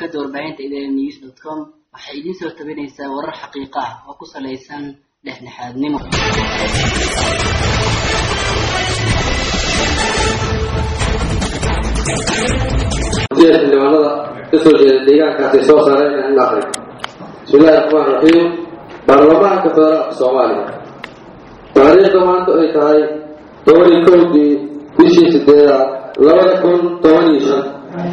shabakada warbaahinta idn news dot com waxay idiin soo tabinaysaa warar xaqiiqa ah oo ku salaysan dhexdhexaadnimo xildhibaanada kasoo jeeda deegaankaasi soo saareen in aqri bismillahi raxmaan raxiim baarlamaanka federaalka soomaaliya taariikhda maanta ay tahay toban iyo kowdii bishii sideedaad labada kun toban iyo shan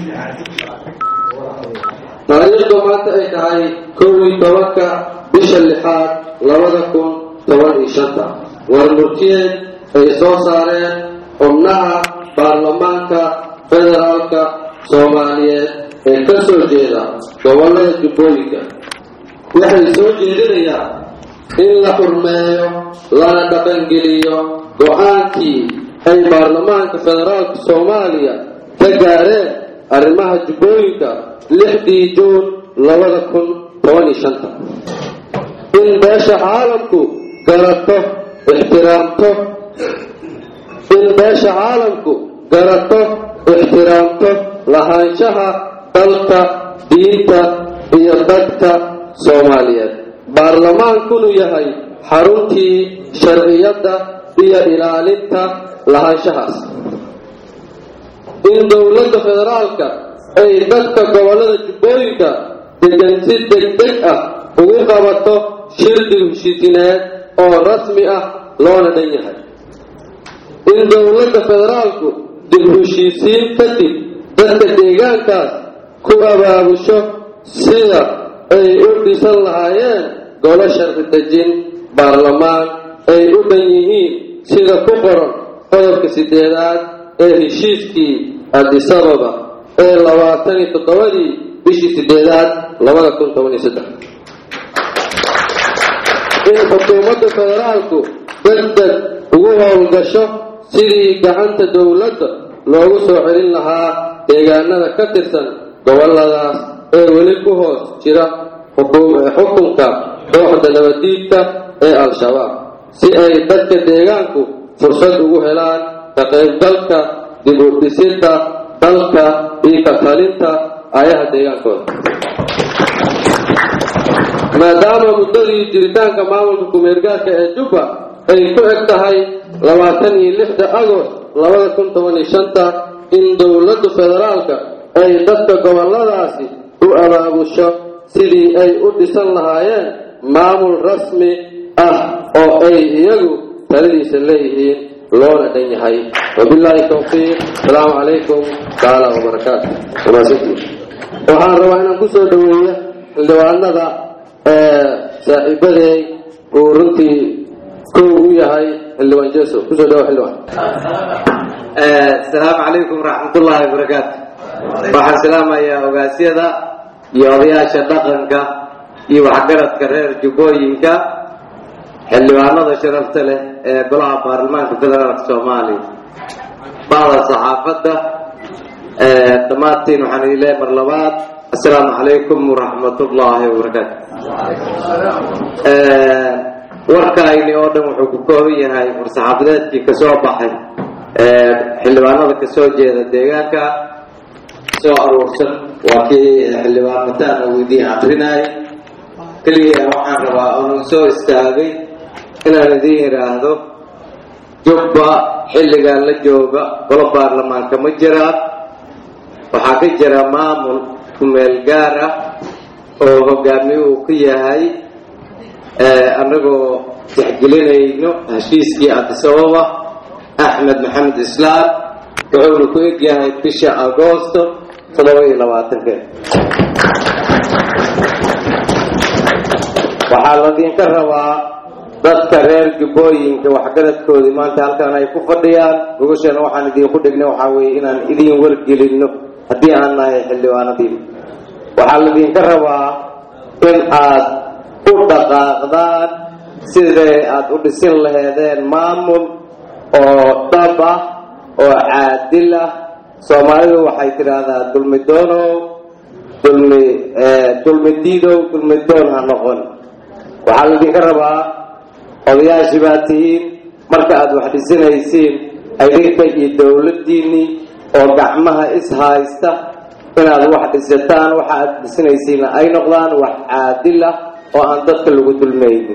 taariikhda maanta ay tahay kow iyo tobanka bisha lixaad labada kun toban iyo shanta war murtiyeed ay soo saareen xubnaha baarlamaanka federaalka soomaaliyeed ee ka soo jeeda gobollada jubbooyinka waxay soo jeedinayaan in la xurmeeyo lana dhaqangeliyo go-aankii ay baarlamaanka federaalka soomaaliya ka gaareen arrimaha jubbooyinka lixdii juun labada kun toban iyo shanta in beesha caalamku garato ixtiraamto in beesha caalamku garato ixtiraamto lahaanshaha dalka diinta iyo dadka soomaaliyeed baarlamaankunu yahay xaruntii sharciyadda iyo ilaalinta lahaanshahaas in dowladda federaalka ay dadka gobollada jubbooyinka degan si degdeg ah ugu qabato shirdi heshiisineed oo rasmi ah loona dhan yahay in dowladda federaalku dib heshiisiin kadib dadka deegaankaas ku abaabusho sida ay u dhisan lahaayeen golo sharci dejin baarlamaan ay u dhan yihiin sida ku qoran qodobka sideedaad ee heshiiskii adisababa ee labaatan iyo toddobadii bishii sideedaad labada kun toban iyo saddex in xukuumadda federaalku degdeg ugu howlgasho sidii gacanta dowladda loogu soo celin lahaa deegaanada ka tirsan gobolladaas ee weli ku hoos jira xukunka kooxda nabadiidka ee al-shabaab si ay dadka deegaanku fursad ugu helaan ka qaybgalka dib u dhisidda dalka iyo ka talinta ayaha deegaankooda maadaama muddadii jiritaanka maamulka kumeergaarka ee jubba ay ku eg tahay labaatan iyo lixda agost labada kun toban iyo shanta in dowladda federaalka ay dadka gobolladaasi u abaabusho sidii ay u dhisan lahaayeen maamul rasmi ah oo ay iyagu taladiisa leeyihiin loona dhan yahay wabilaahi towfiiq asalaamu calaykum tacaala wabarakaatu waxaan rabaa inaan kusoo dhaweeyo xildhibaanada saaxiibadeey uu runtii kow u yahay xildhibaan jeso kusoo dhawo xildhibaan asalaamu calaykum waraxmatullaahi wabarakaatu waxaan salaamayaa ogaasyada iyo odayaasha dhaqanka iyo waxgaradka reer jubbooyinka xildhibaanada sharafta leh ee golaha baarlamaanka federaalka soomaaliya bacda saxaafadda dhammaantiin waxaan idin leehay mar labaad assalaamu calaykum waraxmatullaahi wabarakaatu warkayni oo dhan wuxuu ku kooban yahay war-saxaafadeedkii kasoo baxay xildhibaanada kasoo jeeda deegaanka soo aruursan waa kii xildhibaan mataan uu idiin akrinayay keliya waxaan rabaa oonu soo istaagay inaan idiin yidhaahdo jubba xilligan la jooga golo baarlamaanka ma jiraan waxaa ka jira maamul kumeel gaar ah oo hogaamiye uu ku yahay annagoo tixgelinayno heshiiskii adisababa axmed maxamed islaam wuxuuna ku egyahay bisha agoosto toddoba iyo labaatankeed waxaa ladinka rabaa dadka reer jubbooyinka waxgaradkoodii maanta halkan ay ku fadhiyaan gogashana waxaan idinku dhignay waxaa weeye inaan idiin wargelinno haddii aan nahay xildhibaanadiin waxaa ladinka rabaa in aad u dhaqaaqdaan siday aad u dhisin laheedeen maamul oo dhab ah oo caadil ah soomaalidu waxay tidhaahdaa dulmi doonow dulmi dulmi diidow dulmi doon ha noqon waxaa laydinka rabaa odayaashii baa tihiin marka aad wax dhisinaysiin idinka iyo dowladdiinnii oo gacmaha is haysta inaad wax dhisataan waxa aad dhisanaysiina ay noqdaan wax caadil ah oo aan dadka lagu dulmaynin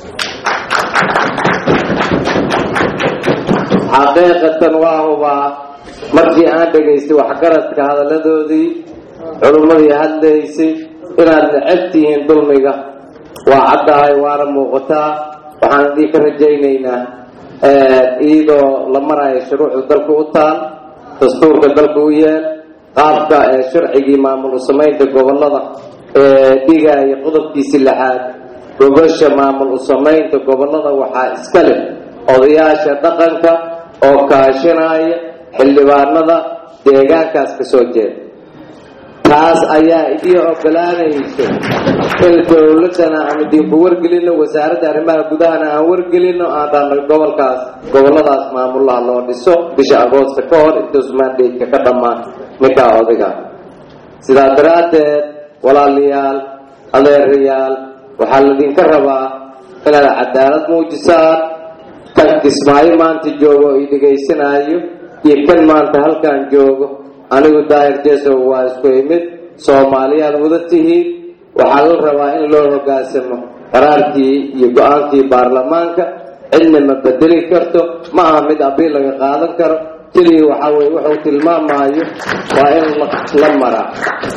xaqiiqatan waa hubaa markii aan dhegaystay waxgaradka hadalladoodii culummadii hadlaysay inaad necab tihiin dulmiga waa caddahay waana muuqataa waxaan idin ka rajaynaynaa iyadoo la marayo shuruucda dalka u taal dastuurka dalka u yeel qaabka ee sharcigii maamul samaynta gobolada ee dhigaya qodobkiisi lixaad gogosha maamul usamaynta gobolada waxaa iska leh odayaasha dhaqanka oo kaashanaya xildhibaanada deegaankaas ka soo jeeda taas ayaa idii ogolaanayso in dowladana aan idinku wargelino wasaaradda arrimaha gudahana aan wargelino aan dhahno gobolkaas goboladaas maamulaha loo dhiso bisha agoosta ka hor intuus mandate-ka ka dhammaan ninkaa odayga sidaa daraaddeed walaalayaal adeerayaal waxaa laydinka rabaa inaad cadaalad muujisaan kan kismaayo maanta joogo i dhegaysanaayo iyo kan maanta halkan joogo anigu daahir jesow waa isku imid soomaaliyaad wada tihiin waxaa la rabaa in loo hoggaansamo qaraarkii iyo go-aankii baarlamaanka cidna ma bedeli karto ma aha mid abiil laga qaadan karo keliya waxaa weye wuxuu tilmaamaayo waa in la maraa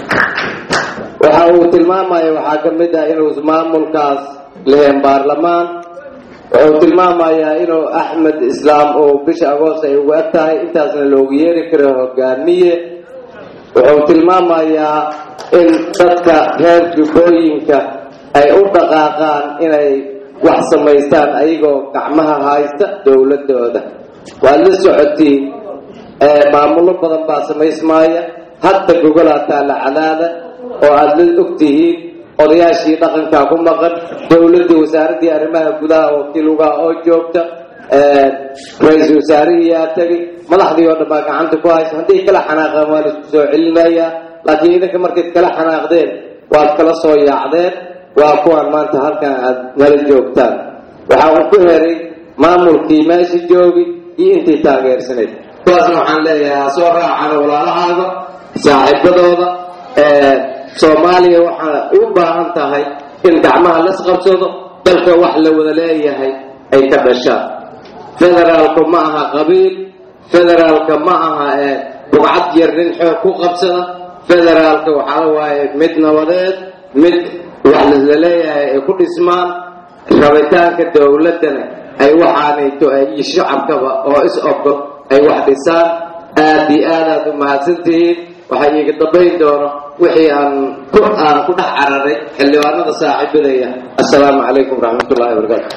waxa uu tilmaamayo waxaa ka mid ah inuu maamulkaas leheen baarlamaan wuxuu tilmaamayaa inuu axmed islaam oo bisha agoost ay ugu eg tahay intaasna loogu yeeri karo hogaamiye wuxuu tilmaamayaa in dadka reer jubbooyinka ay u dhaqaaqaan inay wax samaystaan ayagoo gacmaha haysta dowladooda waad la socotiin maamulo badan baa samaysmaaya hadda gogolaa taalla cadaada oo aada la ogtihiin odayaashii dhaqankaa ku maqan dowladdii wasaaraddii arrimaha gudaha wakiilugaha oo joogta ra-iisul wasaarihiyaa tegay madaxdii oo dhan baa gacanta ku haysa hadday kala xanaaqaan waa laisku soo celinayaa laakiin idinka markayd kala xanaaqdeen waad kala soo yaacdeen waa kuwaan maanta halkan aad nala joogtaan waxaa uu ku heray maamulkii meesha joogi iyo intii taageersanayd kuwaasna waxaan leeyahay ha soo raacaan walaalahaaga saaxiibadooda soomaaliya waxaa u baahan tahay in gacmaha las qabsado dalka wax la wada leeyahay ay ka dhashaan federaalku ma aha qabiil federaalka ma aha ee bugcad yar nin xoog ku qabsada federaalka waxaa waaye mid nabadeed mid wax la leeyahay ay ku dhismaan rabitaanka dowladdana ay waxaanayto iyo shacabkaba oo is ogol ay wax dhisaan aad iyo aad aad u mahadsantihiin waxaa iiga dambayn doono wixii aan ku aan ku dhex cararay xildhibaanada saaxiibadaya assalaamu calaykum waraxmat ullahi wabarakaatu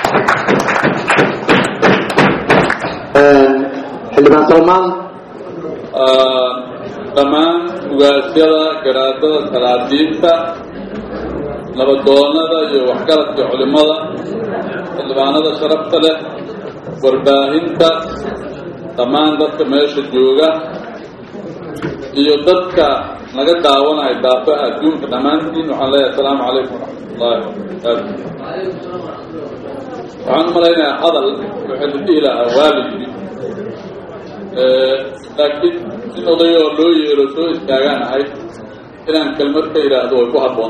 xildhibaan salmaan dhammaan ugaasyada garaadada salaadiinta nabadoonada iyo waxgaradka culimmada xildhibaanada sharafta leh warbaahinta dhammaan dadka meesha jooga iyo dadka naga daawanaya daafaha adduunka dhammaantiin waxaan leeyahay asalaamu calaykum waraxmatullaahi wabarakaatu waxaan u malaynayaa hadal waxay la dhihi lahaa waa la yidhi laakiin in odayoo loo yeero soo istaagaan ahayd inaan kelmad ka idhaahdo way ku habboon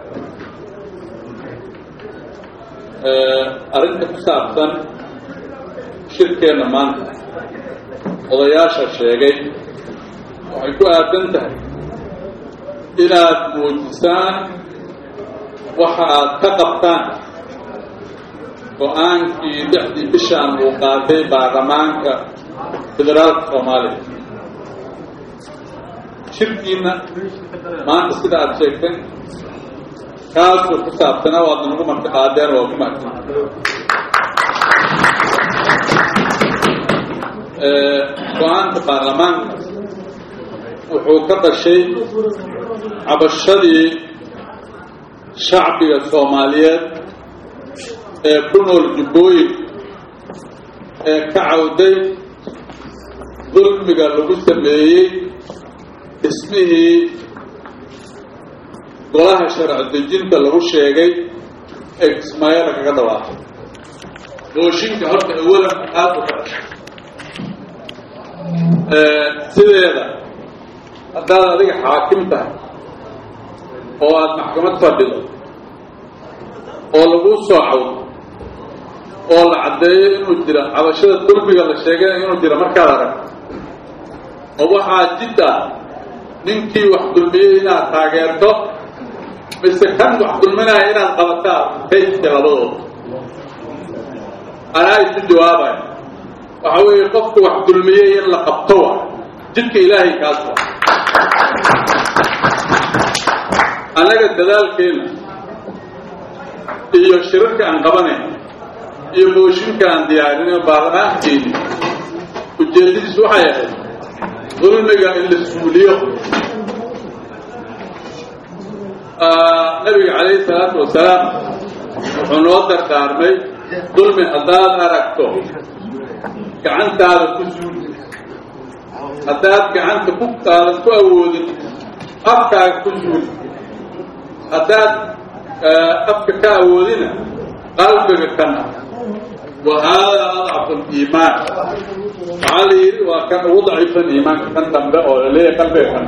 arrinta ku saabsan shirkeenna maanta odayaasha sheegay waxay ku aadan tahay inaad muujisaan waxa aad ka qabtaan go-aankii lixdii bishaan uu qaatay baarlamaanka federaalka soomaaliya shirkiina maanta sida aada sheegteen kaasuu ku saabsanaa waadna nagu marti qaadeen waa ku mahadsan go-aanka baarlamaanka wuxuu ka dhashay cabashadii shacbiga soomaaliyeed ee ku nool jubbooyin ee ka cawday dulmiga lagu sameeyey dhismihii golaha sharci dejinta lagu sheegay ee kismaayada kaga dhawaaqay mooshinka horta awalan aada u ka dhashay sideeda haddaad adiga xaakim tahay oo aada maxkamad fadhido oo laguu soo cawdo oo la caddeeyo inuu jira cabashada dulmiga la sheegay inuu jira markaad aragto oo waxaa jid ah ninkii wax dulmiyey inaad taageerto mise kan wax dulminaya inaad qabataa kayska labadooda anaa isu jawaabaya waxa weeye qofku wax dulmiyey in la qabto wa jidka ilaahay kaas wa annaga dadaalkeena iyo shirarka aan qabanayn iyo mooshinka aan diyaarinayo baarlamaankeeni ujeedadiis waxay ahayd dulmiga in la suuliyo nabiga calayhi salaatu wasalaam wuxuu noo dardaarmay dulmi haddaad aragto gacantaada ku suuli haddaad gacanta ku aadan ku awoodin afkaaga ku suuli haddaad afka ka awoodina qalbiga kana wa haadaa adcafu liimaan waxaa la yidhi waa kan ugu daciifsan iimaanka kan dambe oo laleeyahay qalbiga kana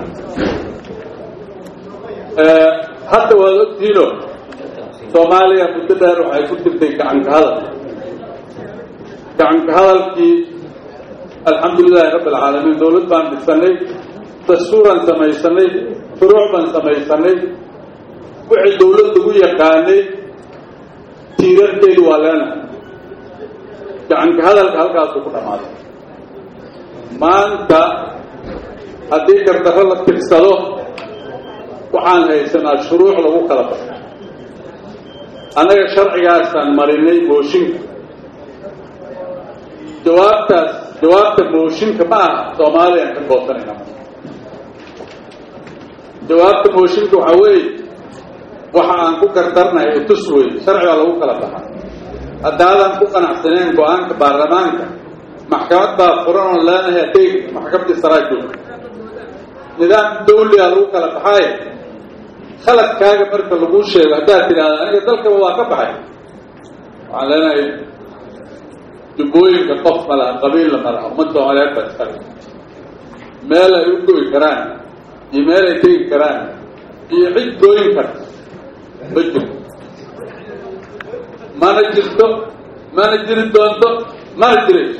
hadda waad ogtihiino soomaaliya muddo dheer waxay ku jirtay gacanka hadal gacanka hadalkii alxamdulilahi rabbi alcaalamiin dawlad baan dhisanay dastuuraan samaysanay furuuc baan samaysanay wixii dawlad lagu yaqaanay tiirarkeedu waa leena gacanka hadalka halkaasuu ku dhammaaday maanta haddii gardarro la tirsado waxaan haysanaa shuruuc lagu kala baxo annaga sharcigaasaan marinay mooshinka jawaabtaas jawaabta mooshinka ma aha soomaaliyaan ka goosanayna jawaabta mooshinka waxaa weeye waxa aan ku gardarnahay utus wey sharcigaa lagu kala baxa haddaadan ku qanacsaneen go-aanka baarlamaanka maxkamad baa furan oon leenahay adeg maxkamadii saraa joogta nidaam dawligaa lagu kala baxaaye khaladkaaga marka lagu sheego haddaad tidhahda aniga dalkaba waa ka baxay waxaan leenahay jubbooyinka qof ma laha qabiilla ma laha ummad soomaaliyeed baa iskale meel ay u goyi karaan iyo meel ay tegi karaan iyo cid gooyin karta ma jirto mana jirto mana jiri doonto mana jirayso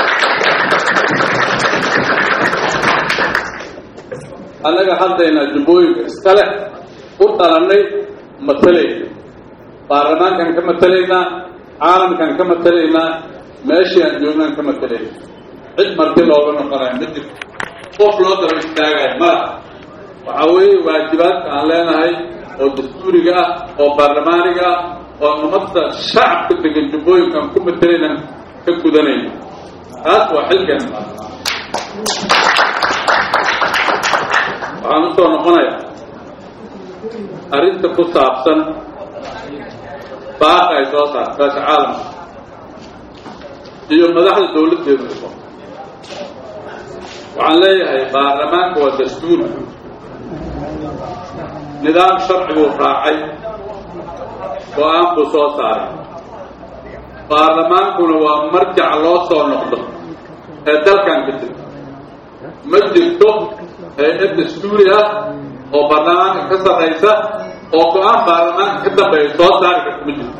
annaga haddaynaa jubbooyinka iskale u dhalannay matalayna baarlamaankaan ka matalaynaa caalamkaan ka matalaynaa meeshii aan joognaan ka matalayna cid marti looga noqonayo ma jirto qof loo daba istaagayo malaha waxaa weeye waajibaadka aan leenahay oo dastuuriga ah oo baarlamaaniga ah oo ummadda shacabka degan jubbooyinkaan ku matalaynaan ka gudanayna taas waa xilkeena baarlamaan waxaan usoo noqonayaa arrinta ku saabsan baaqa ay soo saarta beesha caalamka iyo madaxda dawladdeedu iso waxaan leeyahay baarlamaanka waa dastuuri nidaam sharciguu raacay go-aan buu soo saaray baarlamaankuna waa marjac loo soo noqdo ee dalkan ka jirta ma jirto hay-ad dastuuri ah oo baarlamaanka ka sarraysa oo go-aan baarlamaanka ka dambeeya soo saari karta ma jirto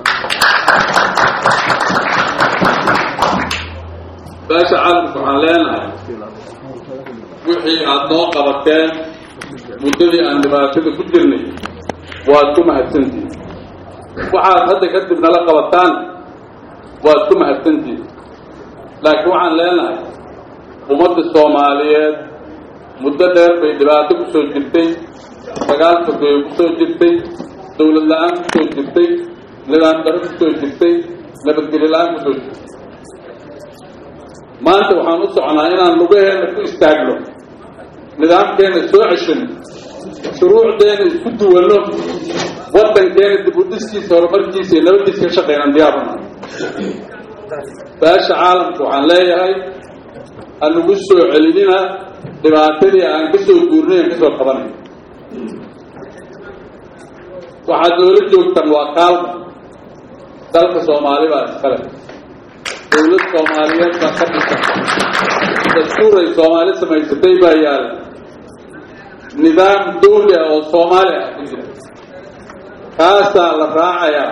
beesha caalamka waxaan leenahay wixii aada noo qabateen muddadii aan dhibaatada ku jirnay waad ku mahadsantihin waxaad hadda kadib nala qabataan waad ku mahadsantihin laakiin waxaan leenahay ummadda soomaaliyeed muddo dheer bay dhibaato ku soo jirtay dagaal sogeeyo ku soo jirtay dawlad la-aan ku soo jirtay nidaam daro ku soo jirtay nabadgelyo la-aan ku soo jirtay maanta waxaan u soconaa inaan lugaheena ku istaagno nidaamkeena soo ceshano shuruucdeena isku duwanno waddankeena dib u dhiskiisa horumarkiisa iyo nabaddiisa ka shaqeynaan diyaaruna beesha caalamka waxaan leeyahay anugu soo celinina dhibaatadii aan ka soo guurnay aan ka soo qabanay waxaad noola joogtaan waa kaalma dalka soomaali baa iskale dawlad soomaaliyeed baa ka dhisan dastuuray soomaali samaysatay baa yaala nidaam dawli ah oo soomaali ah ku jira kaasaa la raacayaa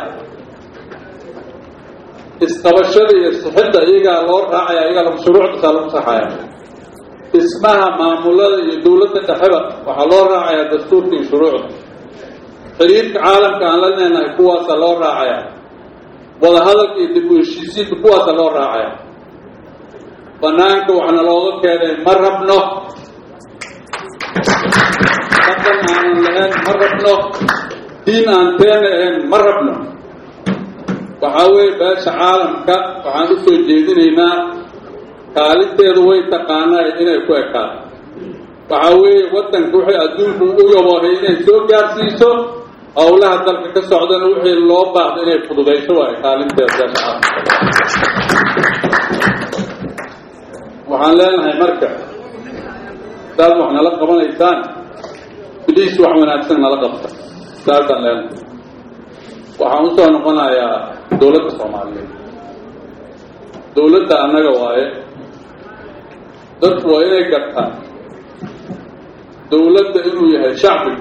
isqabashada iyo sixidda iyagaa loo raacaya iyagaa lagu shuruucdasaa lagu saxaya dhismaha maamulada iyo dawladda dhexeba waxaa loo raacayaa dastuurka iyo shuruucda xiriirka caalamka aan la leenahay kuwaasaa loo raacaya wadahadalka iyo dib u heshiisiinka kuwaasaa loo raacaya banaanka waxna looga keenay ma rabno dhaqan aanan lahayn ma rabno diin aan teena ahayn ma rabno waxaa weeye beesha caalamka waxaan u soo jeedinaynaa kaalinteedu way taqaanaa inay ku ekaato waxaa weeye waddanka wixii adduunku u yaboohay inay soo gaarsiiso howlaha dalka ka socdana wixii loo baahdo inay fududayso waayo kaalinteeda beesha caalamka waxaan leenahay marka saad wax nala qabanaysaan biliis wax wanaagsan nala qabta saasaan leenahay waxaan usoo noqonayaa dawladda soomaaliyeed dawladda annaga waaye dadku waa inay gartaan dawladda inuu yahay shacbiga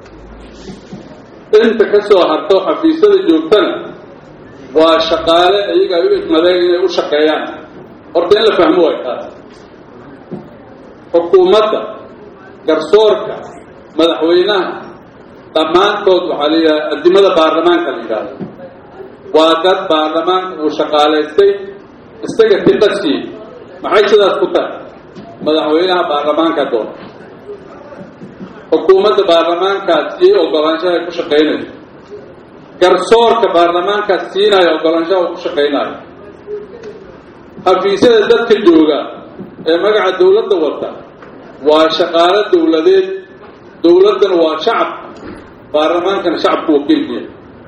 inta ka soo harto xafiisyada joogtana waa shaqaale iyaga ay u idmadeen inay u shaqeeyaan horta in la fahmo way taas xukuumadda garsoorka madaxweynaha dhammaantood waxaa la yidhaha adimada baarlamaanka la yidhaahdo waa dad baarlamaanka uu shaqaalaystay isaga tiqa siiyey maxay sidaas ku tahay madaxweynaha baarlamaanka doona xukuumadda baarlamaankaas siiyey ogolaanshaha ay ku shaqaynayso garsoorka baarlamaankaas siinaya ogolaanshaha uu ku shaqaynayo xafiisyada dadka jooga ee magaca dawladda wata waa shaqaalo dawladeed dawladdana waa shacab baarlamaankana shacabku wakiilkiya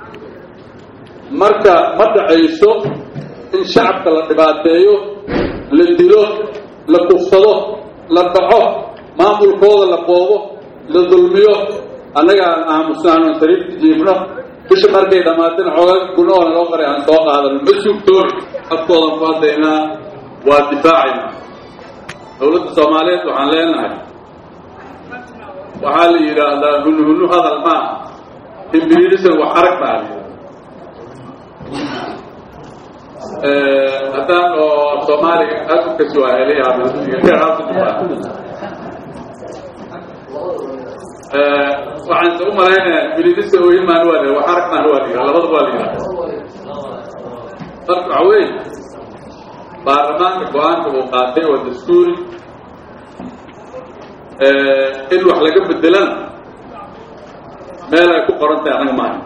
marka ma dhacayso in shacabka la dhibaateeyo la dilo la kufsado la dhaco maamulkooda la boobo la dulmiyo annaga aan aamusnaano sariirta jiifno bisha markay dhammaatana xoogaa gunahoona loo qaray aan soo qaadano ma sugtoon afkoodan ku hadlaynaa waa difaacaynaa dawladda soomaaliyeed waxaan leenahay waxaa la yidhaahdaa hunhunu hadal maa himbiriirisan wax arag baa la haddaan oo soomaaliga aad u kasi waxaan se u malaynayaa himbiriirisa ooyin maan waa la wax arag maan waa la yidhaha labadaba waa la yidhaha marka waxa weeye baarlamaanka go-aanka uu qaatay waa dastuuri in wax laga bedelana meel ay ku qoran tahay anaga maaha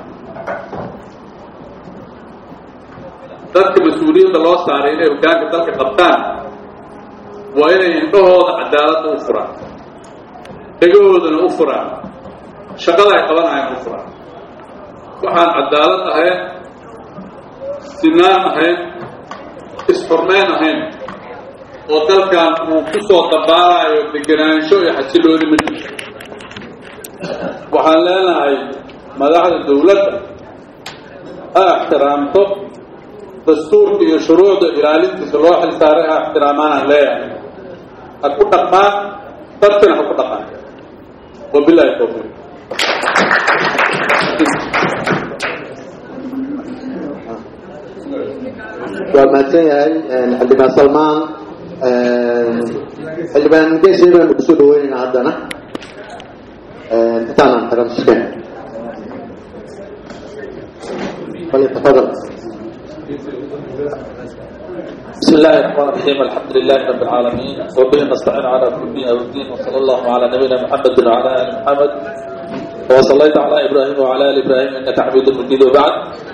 dadka mas-uuliyadda loo saaray inay hogaanka dalka qabtaan waa inay indhahooda cadaaladda u furaan dhegahoodana u furaan shaqada ay qabanayaan u furaan waxaan cadaalad ahayn sinaan ahayn isxurmeyn ahayn oo dalkan uu ku soo dabaalayo degenaansho iyo xasiloodi ma jirto waxaan leenahay madaxda dawladda ha ixtiraamto dastuurka iyo shuruucda ilaalintiisa loo xil saaray ha ixtiraamaan leeyahay ha ku dhaqmaan dadkana ha ku dhaqaan wabilahi tawfiiq waa mahadsan yahay xildhibaan salmaan xildhibaan geesi baanu kusoo dhaweynaynaa haddana intaanaan tagamsken falyatafadal بسم الله الرحمن الرحيم الحمد لله رب العالمين وبه نستعين على كل دين والدين وصلى الله على نبينا محمد وعلى ال محمد وصليت على ابراهيم وعلى ال ابراهيم انك حميد مجيد وبعد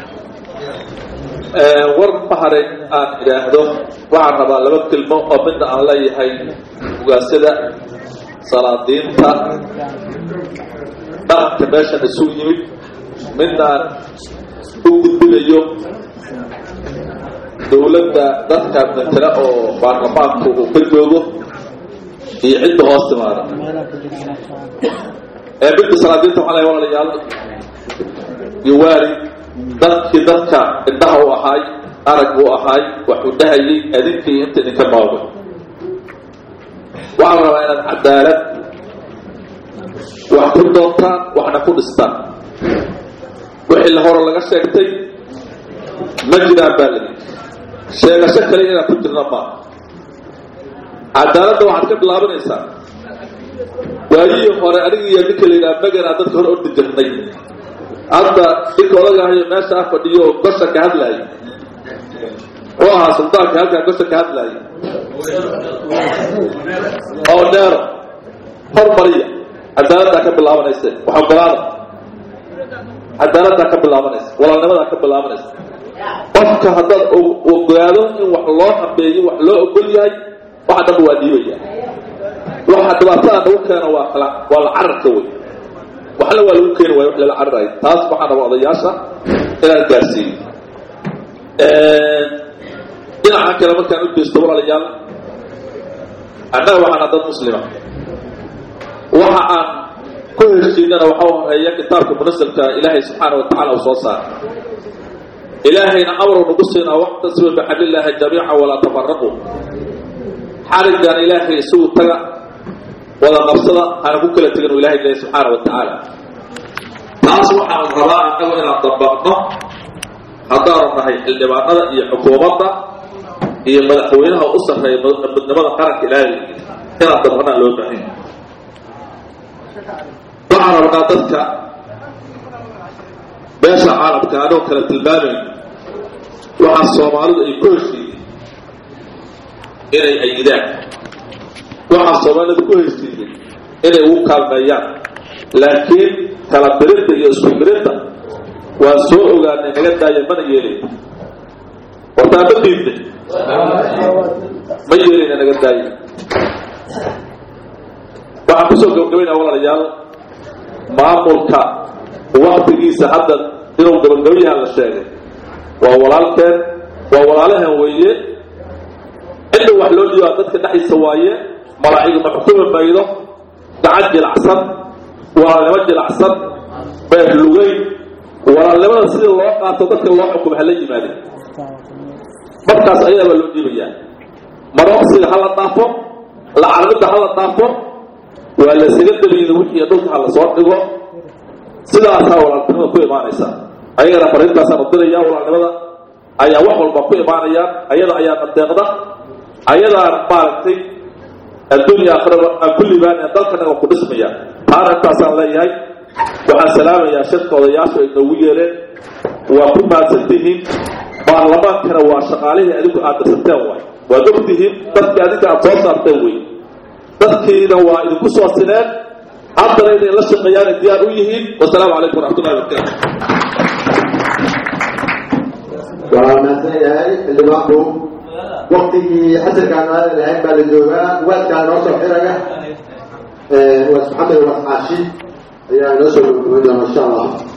war bahare aan idhaahdo waxaan rabaa laba kelmo oo midna aan leeyahay ugaasada salaadiinta dhaqanka meeshan isu yimid midna aan u gudbinayo dawladda dadka matala oo baarlamaanku uu ka joogo iyo cidda hoos timaada ee midda salaadiinta waxaa lay walaalayaal iyo waali dadkii dadka indhaha u ahaay arag uu ahaay waxuu dhahayay adinkii inta idinka nooga waxaa la rabaa inaad cadaalad wax ku doontaan waxna ku dhistaan wixii la hore laga sheegtay ma jiraan baa lidi sheegasho kale inaan ku jirna maaha cadaaladda waxaad ka bilaabanaysaa waayihii hore aniga iyo ninka la yidhaha maganaa dadka hore ordi jirnay hadda ninka odagahayo meesha ah fadhiyo gosha ka hadlaayay muxuu ahaa suldaanka halkaa gosha ka hadlaayay oo neero hormariya cadaaladdaa ka bilaabanaysa wax ogolaada cadaaladdaa ka bilaabanaysa walaalnimadaa ka bilaabanaysa qofka haddaad ogaado in wax loo hambeeyo wax loo ogol yahay waxa dhanba waa dhiibaya waxa dhibaatada nagu keena waa kala waa la cararka wey waxna waa lagu keeni waaya wax lala cararayo taas waxaa raba odayaasha inaan gaarsiiyo dhinaca kale markaan u jeesto walaalayaal annaga waxaana dad muslima waxa aan ku heshiinana waxa horeeya kitaabka munasalka ilaahay subxaana wa tacala uu soo saaray ilaahayna amru nagu siinaa waqtasiba bixablillaahi jamiica walaa tafaraquu xariggan ilaahay isugu taga wada qabsada hana ku kala tegin u ilahay leeyahy subxaana wa tacaala taas waxaan rabaa annagu inaan dabaqno haddaanu nahay xildhibaanada iyo xukuumadda iyo madaxweynaha u sarreeya midnimada qaranka ilaahay inaan dabaqnaan loo baahan waxaan rabnaa dadka beesha caalamka anoo kala tilmaamayn waxaa soomaalidu ay ku heshiiyeen inay ayidaan waxaa soomaalidu ku heshiiyeen inay ugu kaalmeeyaan laakiin kala birinta iyo isku birinta waan soo ogaanay naga daaya mana yeelin hortaa ma diidne ma yeelina naga daaya waxaan kusoo gabagabaynaa walaalayaal maamulka waktigiisa hadda inuu gabagabayahan la sheegay waa walaalkeen waa walaalahan weeye cidda wax loo dhiibaa dadka dhexdiisa waaye malaacigu ma xukumi maydo gacan jilacsan walaalnimo jilacsan beer lugeyn walaalnimada sida loo qaato dadka loo xukumo hala yimaadeen markaas ayadaa baa loo dhiibayaa marooqsiga hala dhaafo lacarmidda hala dhaafo waa la isaga daliyin wixii dhulka ha la soo dhigo sidaasaa walaalnimada ku imaanaysa ayagana fariintaasaan udiraya walaalnimada ayaa wax walba ku imaanayaan ayada ayaa nadeeqda ayadaana maaragtay adduunya aakhiraba aan ku libaanaya dalkanaga ku dhismaya taana intaasaan leeyahay waxaan salaamayaa shirka odayaashu ay noogu yeereen waa ku mahadsantihiin baarlamaankana waa shaqaalihii adigu aad dirsateen waay waad ogtihiin dadkii adinka aad soo saarteen wey dadkiina waa idinku soo sineen haddana inay la shaqeeyaan ay diyaar u yihiin wasalaamu calaykum waraxmatullahi wabarakaatu waa mahadsan yahay xildhibaanku waktigii xasilkaan aadan lahayn baa la joogaa waadkaa noo soo xiraya waas maxamed waas caashi ayaa inoo soo gabagabay doona insha allah